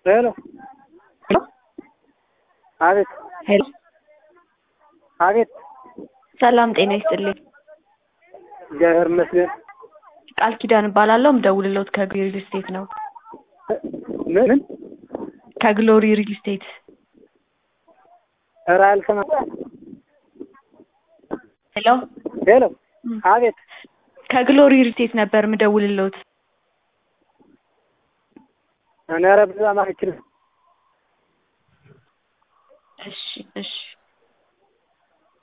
ሄሎ ሄሎ አቤት ሄሎ አቤት ሰላም ጤና ይስጥልኝ። እግዚአብሔር ይመስገን። ቃል ኪዳን እባላለሁ። ምደውልልዎት ከግሎሪ ሪል ስቴት ነው። ምን ምን? ከግሎሪ ሪል ስቴት ኧረ አልሰማም። ሄሎ ሄሎ አቤት ከግሎሪ ሪል ስቴት ነበር ምደውልልዎት። እኔ ኧረ ብዙ አማርኛ አልችልም። እሺ እሺ